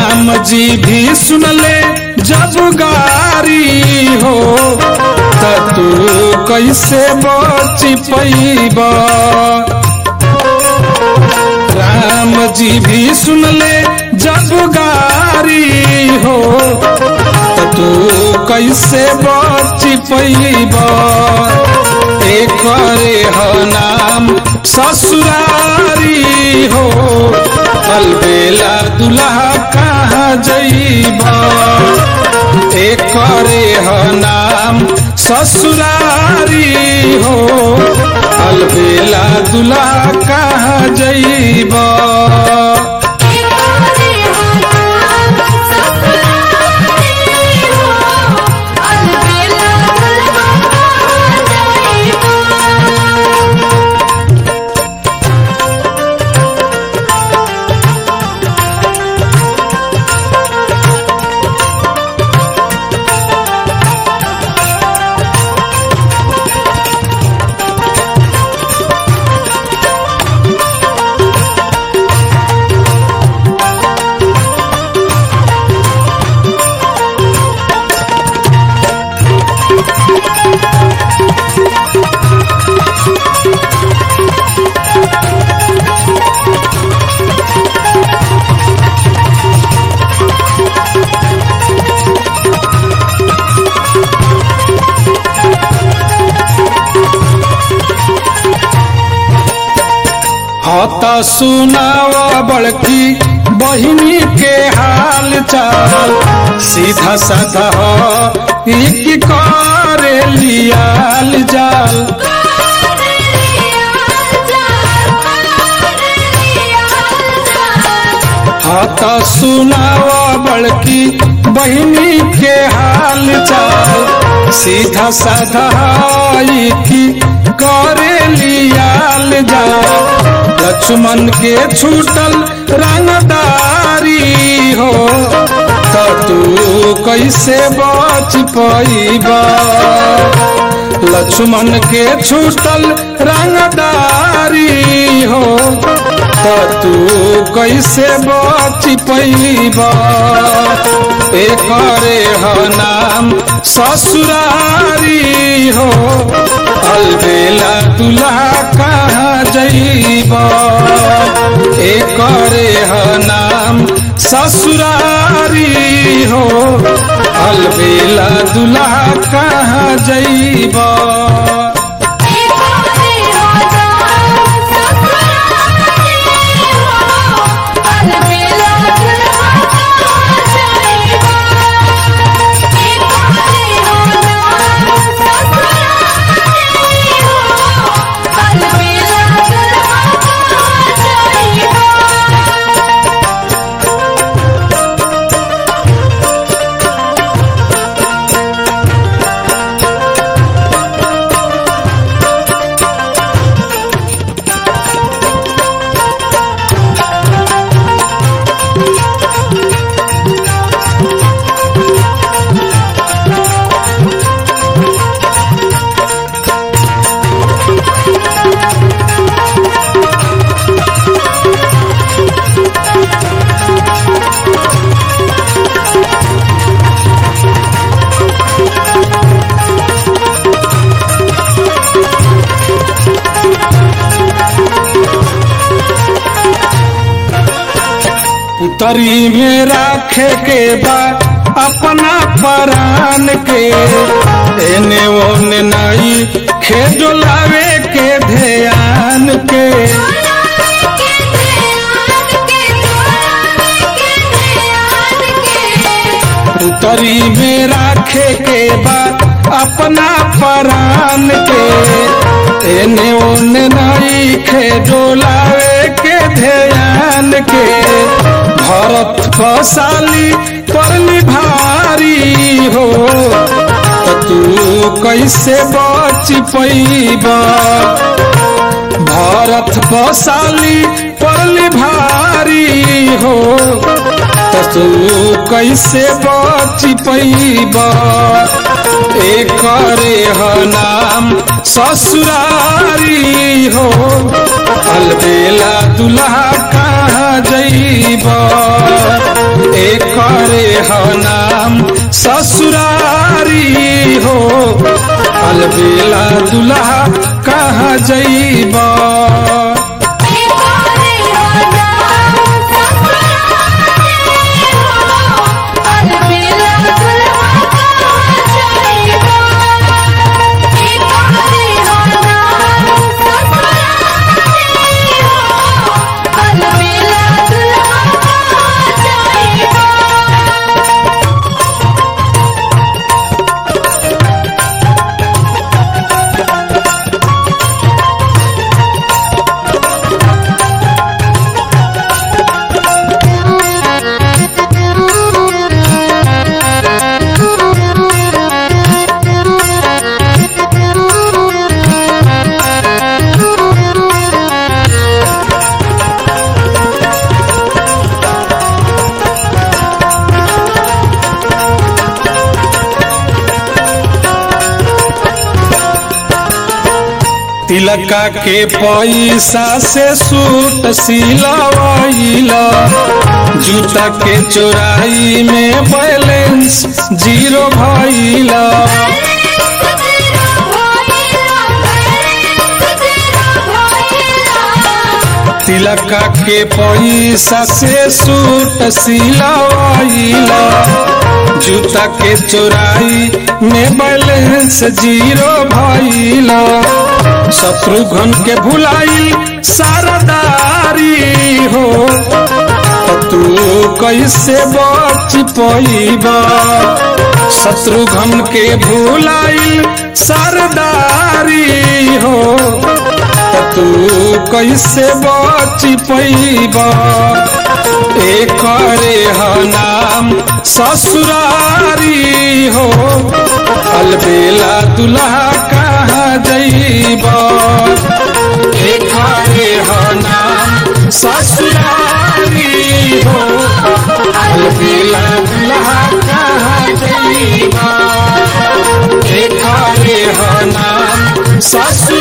राम जी भी सुनले जब गारी हो त तू कैसे बच पैबा राम जी भी सुनले जब गारी हो त तू कैसे बच पैबा एकरे ह नाम ससुरारी हो अलबेला दुल्हा कहाँ जइबा एकरे ह नाम ससुरारी हो अलबेला दुल्हा कहाँ जइबा हत सुनाव बड़की बहिनी के हाल चाल सीधा साधा हो एक करे लियाल जाल हत सुनाव बड़की बहिनी के हाल चाल सीधा साधा की करे लियाल जाल लक्ष्मण के छूटल रंगदारी हो त तू कैसे बच पैबा लक्ष्मण के छूटल रंगदारी हो त तू कैसे बच पैबा एकरे ह नाम ससुरारी हो अलबेला दुल्हा कहाँ जइबा एकरे ह नाम ससुरारी हो अलबेला दुल्हा कहाँ जइबा उतरी में राखे के बा अपना परान के एने ओने नाई खेजोलावे के ध्यान के उतरी में राखे के बा अपना परान के एने ओने नाई खेजोलावे के ध्यान के भरत फसाली परली भारी हो त तू कैसे बच पैबा भरत फसाली परली भारी हो त तू कैसे बच पैब एकरे ह नाम ससुरारी हो अलबेला दुल्हा कहाँ जैब एकरे ह नाम ससुरारी हो अलबेला दुल्हा कहाँ जैब तिलका के पैसा से सूट सिलवाइला जूता के चोराई में बैलेंस जीरो भइला तिलका के पैसा से सूट सिलवाइला जूता के चोराई में बैलेंस जीरो भइला शत्रुघ्न के भुलाई सरदारी हो तू कैसे बच पैब शत्रुघ्न के भुलाई सरदारी हो तू कैसे बच पैब एकरे ह नाम ससुरारी हो अलबेला दुल्हा कहाँ जैब एकरे ह नाम ससुरारी हो अलबेला दुल्हा कहाँ जैब एकरे ह नाम ससुरारी